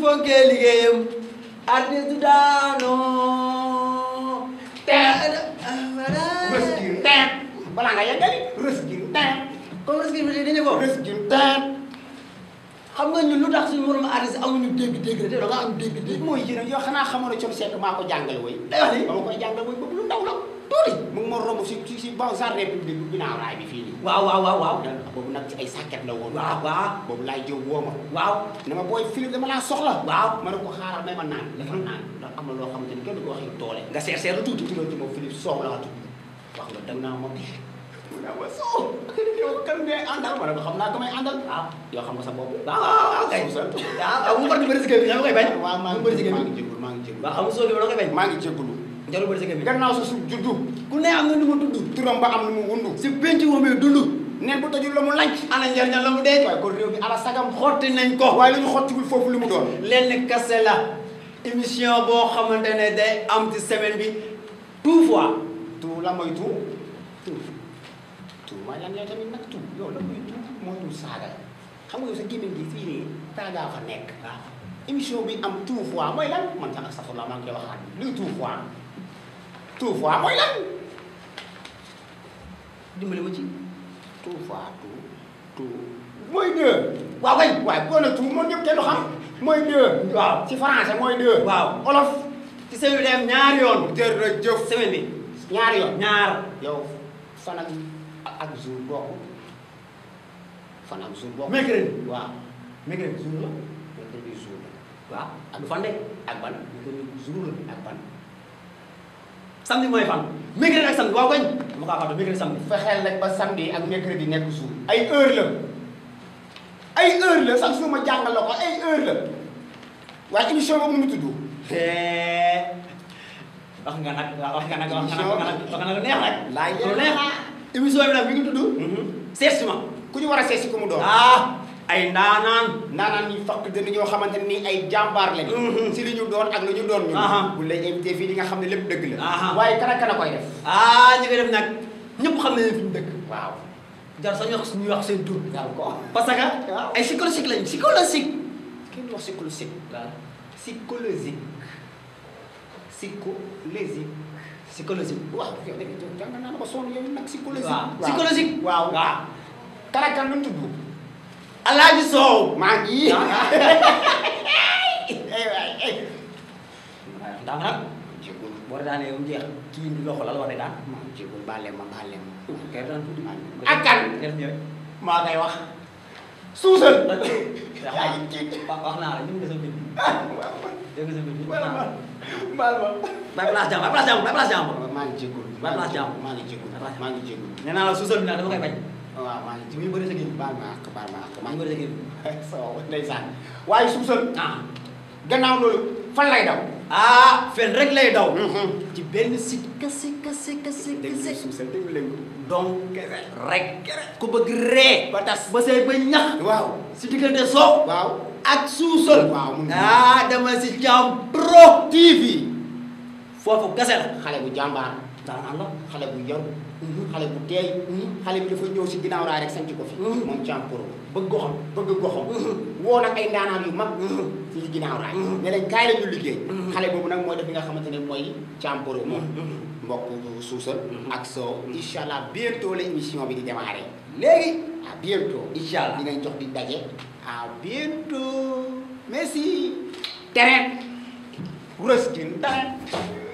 fonkee liggéeyam artiste du daanoo rës gi teet balaa nga yeggali rës gi teet comme rës gi bi dañu ko rës gi teet xam nga ñun lu tax suñu moromu artiste amuñu dégg-dégg rek te da nga am dégg-dégg mooy yéen yoo xanaa xamoon ne Thione Seck maa ko jàngal woy day wax ni ba ma koy jàngal woy boobu lu ndaw la tuuti mu ngi ma romb si si si bon jardin public bi ginnaaw raay bi fii nii waaw waaw waaw waaw boobu nag ci ay sàkket la woon waaw waaw boobu laay jëw woo ma waaw ne ma booy Philippe dama laa soxla waaw ma ne ko xaaral may ma naan dafa naan ndax am na loo xamante ni kenn du ko waxee doole nga seet seetlu tuuti tuddoo ci ma Philippe Sow la tudd wax nga dem naa ma mu naa ma Sow yow kan ngay àndal ma ne ko xam naa ko may àndal waaw yoo xam nga sa bopp waaw waaw waaw kay Suusal. waaw waaw mu bëri bëri si kër gi nga koy bañ waaw maa mu ngi bëri si kër maa gi ngi jégalu maa ngi jégalu waaw xam nga soo gi da koy bañ maa ngi jégalu jarul bëri si kër gi gannaaw sa suuf juddu ku ne am na nu mu tudd turam ba am lu mu wundu si penc moom yi dund neen bu tojul la mu lanc ana njariñam la mu dee waaye kon réew mi ala sagam xotti nañ ko waaye la ñu xottigul foofu li mu doon lenn kase la émission boo xamante ne day am ci semaine bi tout fois tout la mooy tout tout tout mooy lan yow tamit nag tout yow la mooy tout mooy tout saaga xam nga yow sa gémmiñ gi fii nii saagaa fa nekk waaw émission bi am tout fois mooy lan man sax astafurlah maa ngi koy waxaat luy tout fois tout fois mooy lan dimbali ma ci tout fois tout tout mooy deux waaw kay waaye boo ne tout moom ñëpp kenn du xam mooy deux waaw ci français mooy deux waaw olof ci semaine bi day am ñaari yoon jërëjëf semaine bi ñaari yoon ñaar yow fan ak ak jour bokk fan ak jour bokk mercredi waaw mercredi jour la mercredi jour la waaw ak fan de ak ban mercredi jour la ak ban samedi mooy fan mercredi ak samedi waaw kañ dama kaa fàtte mercredi samedi fexeel rek ba samedi ak mercredi nekk jour ay heure la ay heure la sax su ma jàngal la ko ay heure la waaye émission boobu mu tudd wax nga nag wax nga nag wax nga nag wax nga nag wax nga nag lu neex rek laay lu neex émission bi nag mi ngi tudd seet si ma ku ñu war a seet si ku mu doon ah ay ndaanaan naanaan ñi fakk dënn ñoo xamante ni ay jàmbaar lañu Mhm. si li ñu doon ak lu ñu doon ñu Aha. bu lay invité fii di nga xam ne lépp dëgg la Aha. waaye kan ak kan a koy def ah ñi koy def nag ñëpp xam nañu fi ñu dëkk waaw jar sax ñu wax ñuy wax seen tur daal ko parce que Waaw. ay psychologique lañ psychologique kenn wax psychologique waaw psychologique psychologique psychologique waaw yow da nga jàng naa la ba sonn yow nag psychologique waaw psychologique waaw waaw kan ak kan lu mu tudd Alaaji Sow maa ngi ay waay ay ndax nag jégul boo daanee yow jeex kii ndi loxo la la war a daan maa ngi jégul baale ma baale ma kay daan tuuti ak kan def ñëw maa ngay wax suusal yaa ngi ci wax naa la ñu ngi sa mbir dégg nga sa mbir baal ma baal ma bay place jàmm bay place jàmm bay place jàmm maa ngi jégul Baal ma jàmm. maa ngi jégul maa ngi jégul nee naa la suusal bi nag dama koy bañ waaw maa ngi ci muy bëri sa génn baal ma ak baal ma ak maa maa ngi ngi bëri sa génn soo ndeysaan waaye suusal ah gannaaw loolu fan lay daw ah fen rek lay daw ci benn site kese kese kese dégg kese nga suusal dégg leen ko donc rek ku bëgg ree ba tas ba say ba ñax waaw si diggante soo waaw ak suusal waaw mun ah dama si Thiam Pro TV foofu kese la xale bu jàmbaar daanaan la xale bu yaru xale bu teey xale bi dafa ñëw si ginnaaw raay rek sanc ko fi Mhm. moom Thiam Pro bëgg goxam bëgg goxam woo nag ay ndaanaan yu mag si ginnaaw raay ne leen kaay la ñu liggéey xale boobu nag mooy def li nga xamante ne mooy Thiam Pro moom mbokk suusal ak soo incha allah bientôt la émission bi di démarrer léegi à bientôt incha allah dinañ jox di daje à bientôt merci terrain rëskin terrain